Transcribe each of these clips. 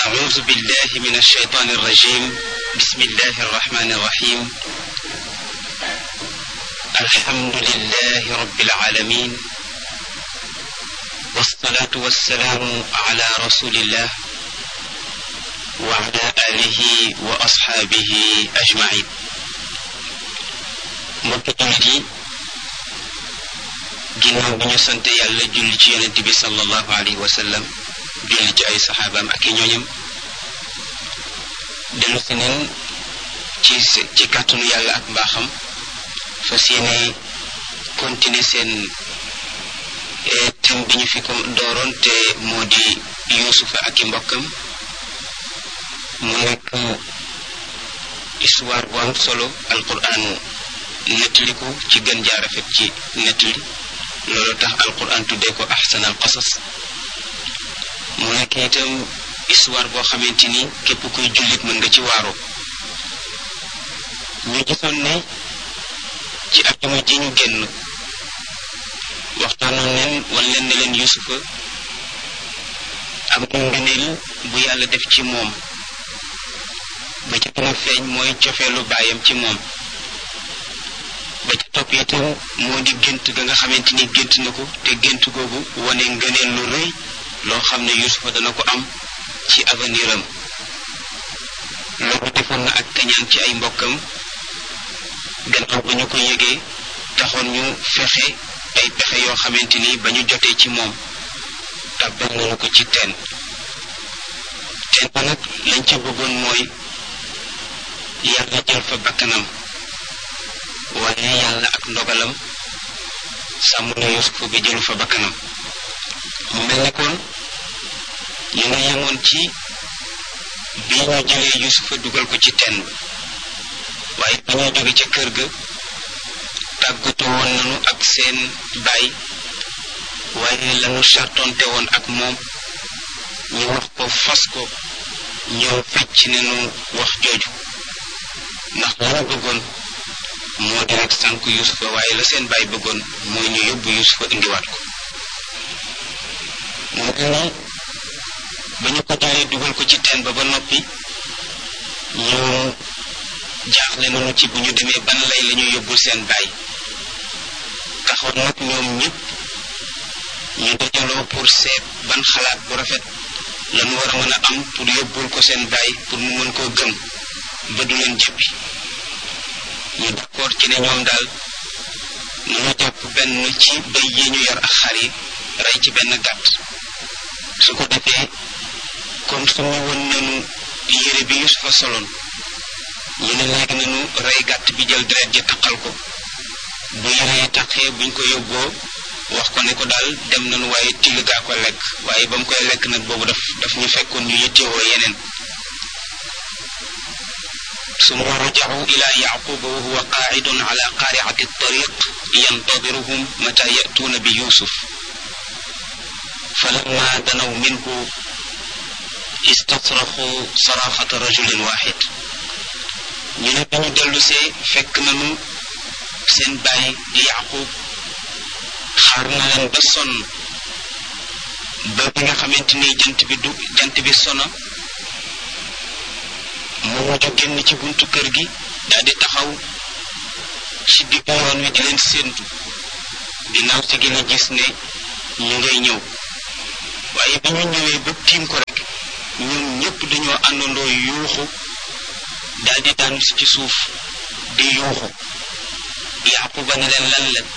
أعوذ بالله من الشيطان الرجيم بسم الله الرحمن الرحيم الحمد لله رب العالمين والصلاة والسلام على رسول الله وعلى آله وأصحابه أجمعين mbokki jullit yi ginnaaw bi ñu sant yàlla julli ci yonent bi sallallahu alayhi wa sallam julli ci ay saxaabaam ak i ñooñam dellu si neen ci ci kàttanu yàlla ak mbaaxam fas yéene continuer seen thème bi ñu fi ko dooroon te moo di yuusufa ak i mbokkam mu nekk histoire bu am solo alquran nettali ko ci gën jaar rafet ci nettali loolu tax alquran tuddee ko ahsan al qasas mu nekk itam histoire boo xamante ni képp kuy jullit mën nga ci waaroo ñu gisoon ne ci ajuma ji ñu génn waxtaanoon leen wan leen ne leen yusufa am na ngëneel bu yàlla def ci moom ba ca gën a feeñ mooy cofeelu baayam ci moom ba ca topp itam moo di gént ga nga xamante ni gént na ko te gént googu wane ngëneel lu rëy loo xam ne yusufa dana ko am ci avenir am loolu defoon na ak kañaan ci ay mbokkam gannaaw ba ñu ko yëgee taxoon ñu fexe ay pexe yoo xamante ni ba ñu jotee ci moom tàbbal nañu ko ci teen teen ba nag lañ ca bëggoon mooy yàlla jël fa bakkanam waaye yàlla ak ndogalam sàmm na yusufa bi jëlu fa bakkanam mu mel ne kon ñu nga yemoon ci bi ñu jëlee yusufa dugal ko ci teen bi waaye ba ñuy jóge ca kër ga tàggatoo woon nañu ak seen baay waaye lañu sartonte woon ak moom ñu wax ko fas ko ñëw fecc nañu wax jooju ndax la ñu bëggoon moo di rek sànk yusufa waaye la seen baay bëggoon mooy ñu yóbbu yusufa indiwaat ko mu mel ni ba ñu ko jëlee dugal ko ci teen ba ba noppi ñu jaaxle nañu ci bu ñu demee ban lay la ñu yóbbul seen baay taxoon nag ñoom ñëpp ñu dajaloo pour seet ban xalaat bu rafet lañu war a mën a am pour yóbbul ko seen baay pour mu mën koo gëm ba du leen jëppi ñu d'accord ci ne ñoom daal nañu jàpp benn ci bëy yi ñu yor ak xar yi rey ci benn gàtt su ko defee comme su ñu woon nañu yére bi Yusufa soloon ñu ne léegi nañu rey gàtt bi jël deret ji taqal ko bu yére yi taqee buñ ko yóbboo wax ko ne ko daal dem nañu waaye till gaa ko lekk waaye ba mu koy lekk nag boobu daf daf ñu fekkoon ñu yittewoo yeneen summa rajacu ila yaquba wa huwa qaacidun ala qaaricati tariq yantadiruhum mata yatuuna bi yusuf falamma danaw minhu istasraxu saraxata rajulin waxid ñu ne bi ñu dellusee fekk nañu seen baay di yaqub xaar na leen ba sonn ba bi nga xamante ni jant bi du jant bi sona mu mujj génn ci buntu kër gi daal di taxaw ci diggu yoon wi di leen séentu ginnaaw si gi la gis ne ñu ngay ñëw waaye bi ñu ñëwee ba tiim ko rek ñoom ñëpp dañoo àndandoo yuuxu daal di daanu ci suuf di yuuxu yaquba ne leen lan leen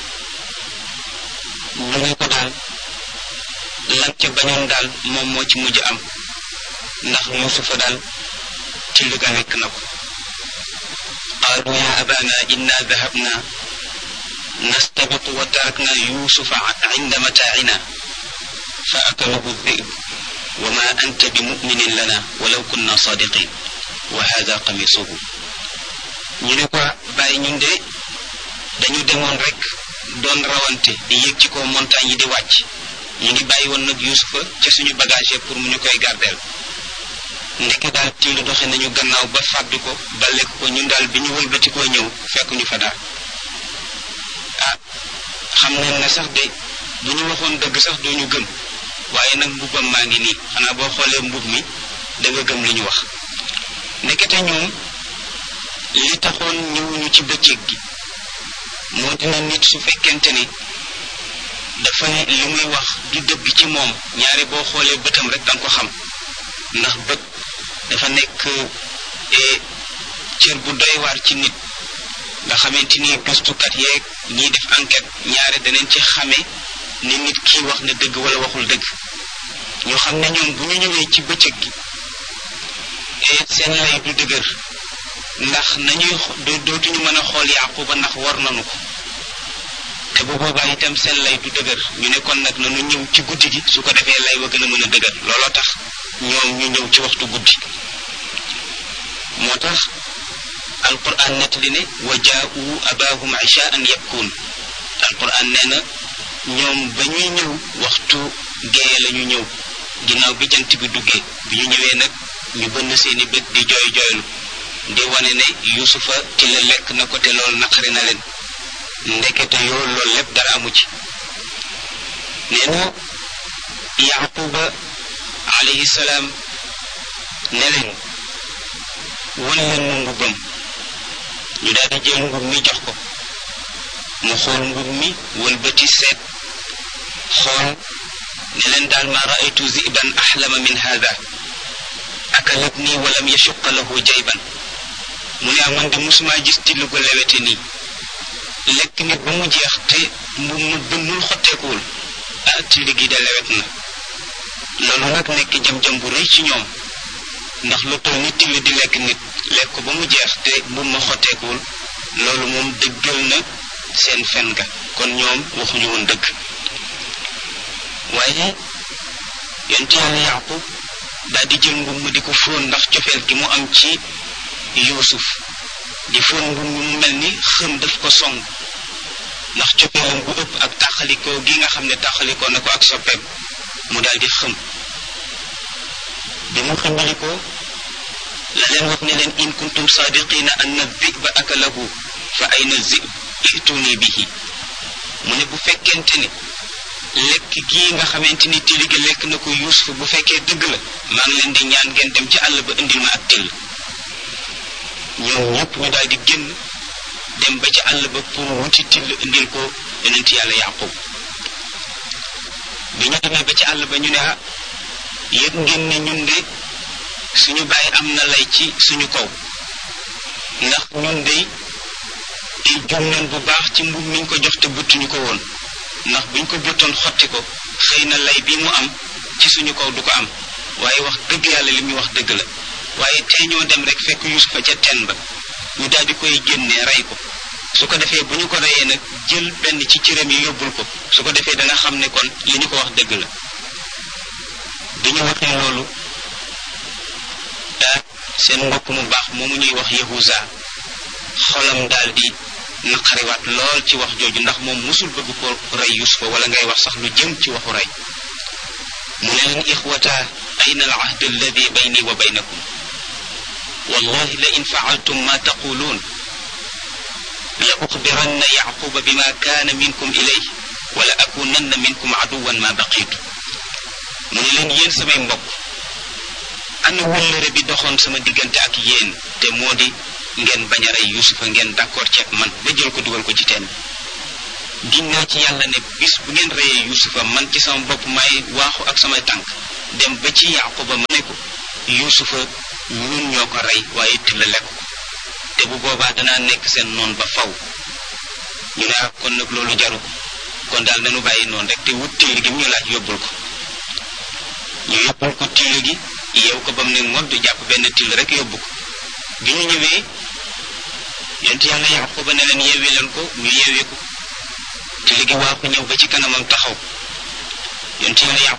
ñu ne ko daal lan ca bañoon daal moom moo ci mujj am ndax yusufa daal ci liga nekk na ko qaalu ya abana inna dahabna nastabiqu wa tarakna yusufa inda mataacina fa akalahu dhib wa ma anta bi muminin lana walaw kunna sadiqin wa hada qamisuhu ñu ne ko bàyyi ñun de dañu demoon rek doon rawante di yéeg ci kaw montagne yi di wàcc ñu ngi bàyyi woon nag yusufa ca suñu bagage pour mu ñu koy gardeel ndeke daal tiilu doxe nañu gannaaw ba fàddu ko ba lekk ko ñun daal bi ñu wëlbati koo ñëw fekk ñu fa daal ah xam nañ ne sax de bu ñu waxoon dëgg sax doo ñu gëm waaye nag mbubbam maa ngi nii xanaa boo xoolee mbub mi da nga gëm li ñu wax nekkete ñoom li taxoon ñëwuñu ci bëccëg gi moo dina nit su fekkente ni dafa ne li muy wax du dëgg ci moom ñaare boo xoolee bëtam rek danga ko xam ndax bët dafa nekk cër bu doy waar ci nit nga xamante ni gëstukat yeeg ñiy def enquête ñaare daneen ci xame ne nit kii wax na dëgg wala waxul dëgg ñoo xam ne ñoom bu ñu ñëwee ci bëccëg gi seen lay du dëgër ndax nañuy dootuñu mën a xool Yaquba ndax war nañu ko te bu boobaa itam seen lay du dëgër ñu ne kon nag nanu ñëw ci guddi gi su ko defee lay wa gën a mën a dëgër looloo tax ñoom ñu ñëw ci waxtu guddi moo tax alquran nettali ne wa jaa'u abaahum ishaan yabkuun alquran nee na ñoom ba ñuy ñëw waxtu géeye la ñu ñëw ginnaaw bi jant bi duggee bi ñu ñëwee nag ñu bënn seeni bët di jooy jooylu di wane ne yusufa ci la lekk na ko te loolu naqari na leen ndekete yoo loolu lépp dara amu ci nee na yaquba alayhi salaam ne leen wan leen mu mbubbam ñu daal di jël mbub mi jox ko mu xool mbub mi wëlbati seet xool ne leen daal ma raaytu ziban axlama min hada akalat nii walam yashuqa lahu jayban mu ne man de musuma gis till gu lewete nii lekk nit ba mu jeex te mbub mu bënnul xotteekuwul ah till gi de lewet na loolu nag nekk jam-jam bu rëy ci ñoom ndax lu toll ni till di lekk nit lekk ko ba mu jeex te mbub ma xotteekuwul loolu moom dëggal na seen fen ga kon ñoom waxuñu woon dëgg waaye yonent yàlla yaqub daal di jël mbub mu di ko fóon ndax cofeel gi mu am ci yuusuf di fóon mbub mu mel ni xëm daf ko song ndax cofeelam bu ëpp ak taxalikoo gi nga xam ne taxalikoo na ko ak soppeem mu daal di xëm bi mu xëmbalikoo la leen wax ne leen in kuntum saadiqina anna dhiba akalahu fa ayna zib ituni bihi mu ne bu fekkente ni lekk gii nga xamante ni till gi lekk na ko yuusuf bu fekkee dëgg la maa ngi leen di ñaan ngeen dem ci àll ba indil ma ak till ñoom ñëpp ñu daal di génn dem ba ci àll ba pour wuti till indil ko yonent yàlla yaqub bi ñu demee ba ci àll ba ñu ne ah yëg ngeen ne ñun de suñu bàyyi am na lay ci suñu kaw ndax ñun de di jum neen bu baax ci mbub miñ ko jox te buttuñu ko woon ndax buñ ko buttoon xotti ko xëy na lay bi mu am ci suñu kaw du ko am waaye wax dëgg yàlla li muy wax dëgg la waaye tey ñoo dem rek fekk yusufa ca teen ba ñu daal di koy génnee rey ko su ko defee bu ñu ko reyee nag jël benn ci cëram yi yóbbul ko su ko defee danga xam ne kon li ñu ko wax dëgg la bi ñu waxee loolu daal seen mbokk mu baax moomu ñuy wax yahuza xolam daal di naqariwaat lool ci wax jooju ndax moom musul bëgg ko rey yusufa wala ngay wax sax lu jëm ci waxu rey mu ne leen ixwata ayna al ahd alladi bayni wa baynakum wallahi la in faaltum ma taquluun la uxbiranna yaquba bima kaana minkum ilay wala akunanna minkum aduwan ma baqitu mu ne leen yéen samay mbokk ana wëllëre bi doxoon sama diggante ak yéen te moo di ngeen bañ a rey yusufa ngeen d'accord ceeg man ba jël ko dugal ko ci teen giñ naa ci yàlla ne bis bu ngeen reyee yusufa man ci sama bopp may waaxu ak samay tànk dem ba ci yaquba ma ne ko yusufa ñun ñoo ko rey waaye till lekk ko te bu boobaa danaa nekk seen noon ba faw ñu ne ak kon nag loolu jaru ko kon daal nañu bàyyi noonu rek te wut till gi mu ñu laaj yóbbul ko ñu yóbbul ko till gi yeew ko ba mu ne ngodd jàpp benn till rek yóbbu ko bi ñu ñëwee yonent yàlla yaquba ne leen yeewi leen ko ñu yeewi ko till gi waa ko ñëw ba ci kanamam taxaw yonent yàlla